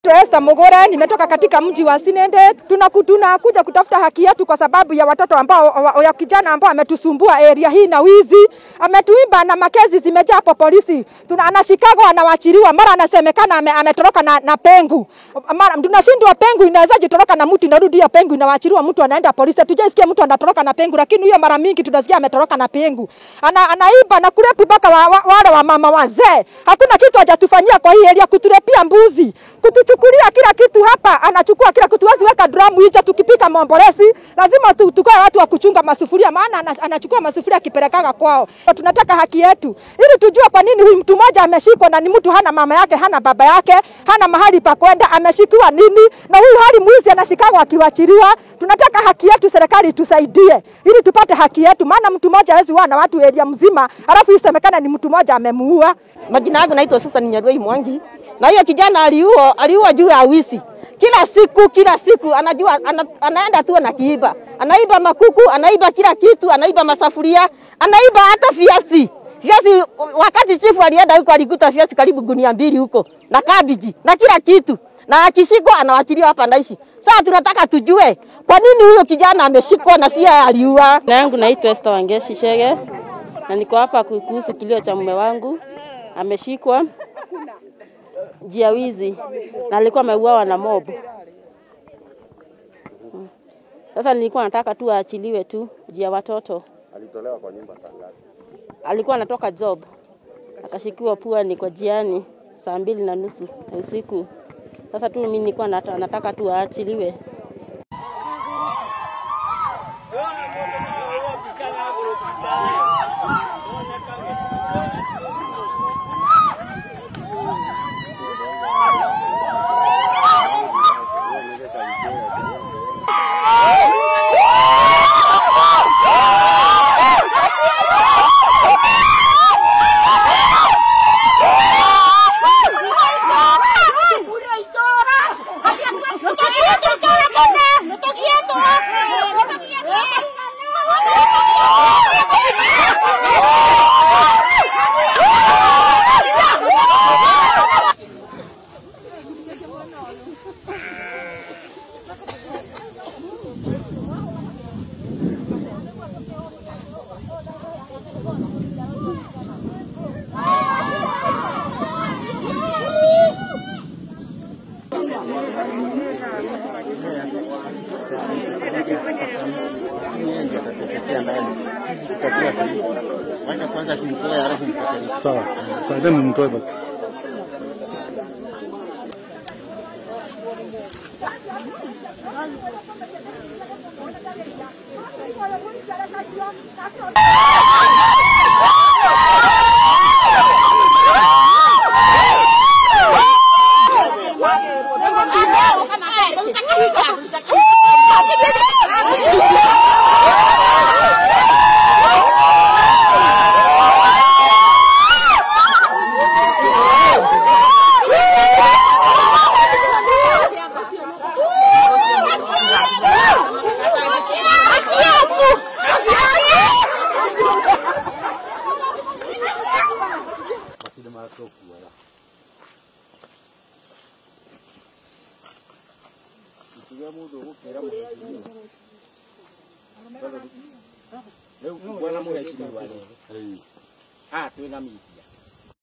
Naitwa Esther Mogore, nimetoka katika mji wa Sinende. Tunaku- Tunakuja kutafuta haki yetu kwa sababu ya watoto ambao wa- ya kijana ambao ametusumbua area hii na wizi, ametuiba na makezi zimejaa hapo polisi. Tuna anashikagwa anawachiliwa, mara anasemekana ame, ametoroka na, na pengu. Mara tunashindwa pengu inawezaje toroka na mtu inarudi ya pengu inawachiliwa mtu anaenda polisi. Tujaisikia mtu anatoroka na pengu, lakini huyo mara mingi tunasikia ametoroka na pengu. Ana, anaiba na kulepu mpaka wa, wa, wale wa mama wazee. Hakuna kitu hajatufanyia kwa hii area, kutulepia mbuzi, kutuchukulia kila kitu hapa, anachukua kila kitu. Huwezi weka dramu nje tukipika mombolesi, lazima tu, tukoe watu wa kuchunga masufuria, maana ana- anachukua masufuria akipelekaga kwao. Tunataka haki yetu ili tujue kwa nini huyu mtu mmoja ameshikwa na ni mtu hana mama yake, hana baba yake, hana mahali pa kwenda, ameshikiwa nini? Na huyu hali mwizi anashikagwa akiwachiliwa. Tunataka haki yetu, serikali tusaidie ili tupate haki yetu, maana mtu mmoja hawezi wana watu area mzima, alafu isemekana ni mtu mmoja amemuua. Majina yangu naitwa Susan Nyarwei Mwangi, na hiyo kijana aliua aliua juu ya wizi. Kila siku kila siku anajua ana, anaenda tu na kiiba, anaiba makuku, anaiba kila kitu, anaiba masafuria, anaiba hata viazi viazi. Wakati chifu alienda huko alikuta viazi karibu gunia mbili huko na kabiji na kila kitu, na akishikwa anawachiliwa hapa naishi. Sasa tunataka tujue kwa nini huyo kijana ameshikwa na si yeye aliua. Jina yangu naitwa Esther Wangeshi Shege na niko hapa ku- kuhusu kilio cha mume wangu ameshikwa jia wizi na alikuwa ameuawa na mob. Mm. Sasa nilikuwa nataka tu aachiliwe tu jia watoto. Alitolewa kwa nyumba saa ngapi? Alikuwa anatoka job akashikiwa puani kwa jiani saa mbili na nusu ya usiku. Sasa tu mimi nilikuwa nata- nataka tu aachiliwe. Sawa, asanteni mtoe basi. Rĩu bwana mũhecimiwa rĩrĩ. Ah, twĩna meeting.